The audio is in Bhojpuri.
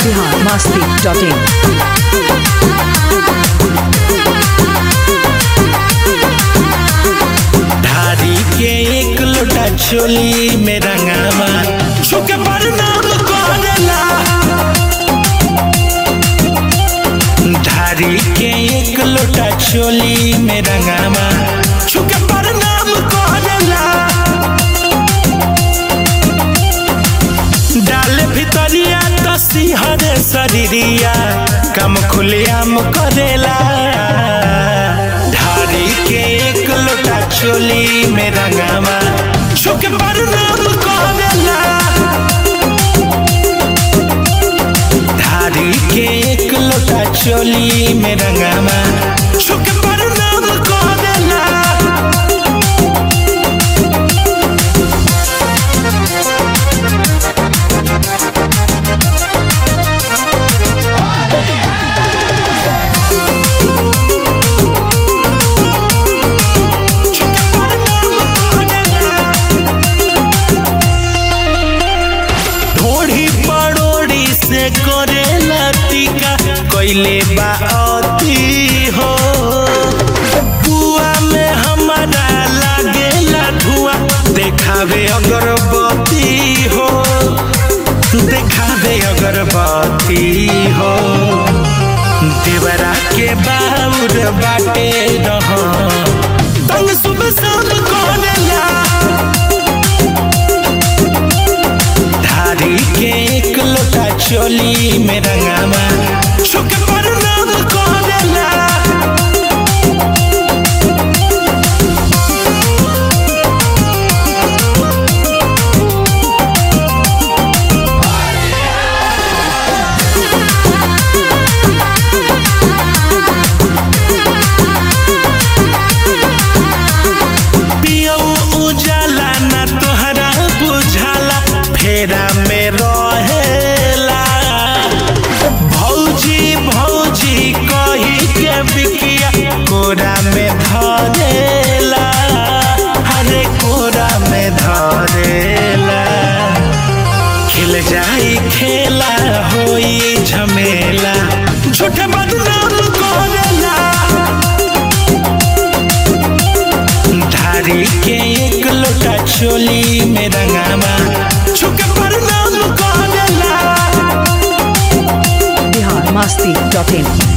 बिहार मस्ती डॉट इन धारी के एक लोटा चोली में रंगावा छुके प्रणाम करेला धारी के एक लोटा चोली में रंगावा छुके प्रणाम करेला डाले भितरिया तो सिंहरे शरीरिया कम खुलेआम करेला धारी के एक लोटा चोली में रंगावा छुके प्रणाम करेला धारी के एक लोटा चोली में रंगावा छुके प्रणाम करेला ढोढ़ी पड़ोड़ी से करेला टीका कैले बा अति हो बुआ में हमारा लागेला धुआं देखावे अगरबत्ती हो देखावे अगरबत्ती हो देवरा के बाउर बाटे रह तंग सुबह शाम करेला धारी के एक लोटा चोली में रंगावा छुके प्रणाम करेला पियऊ उजाला ना तोहरा बुझाला फेरा में रहेला भौजी भौजी कही के बिकिया कोरा में धरेला हरे कोरा में धरेला खिल जाई खेला होई झमेला झूठे बदनाम करेला धारी के एक लोटा चोली में रंगावा छुके प्रणाम करेला बिहार मस्ती डॉट इन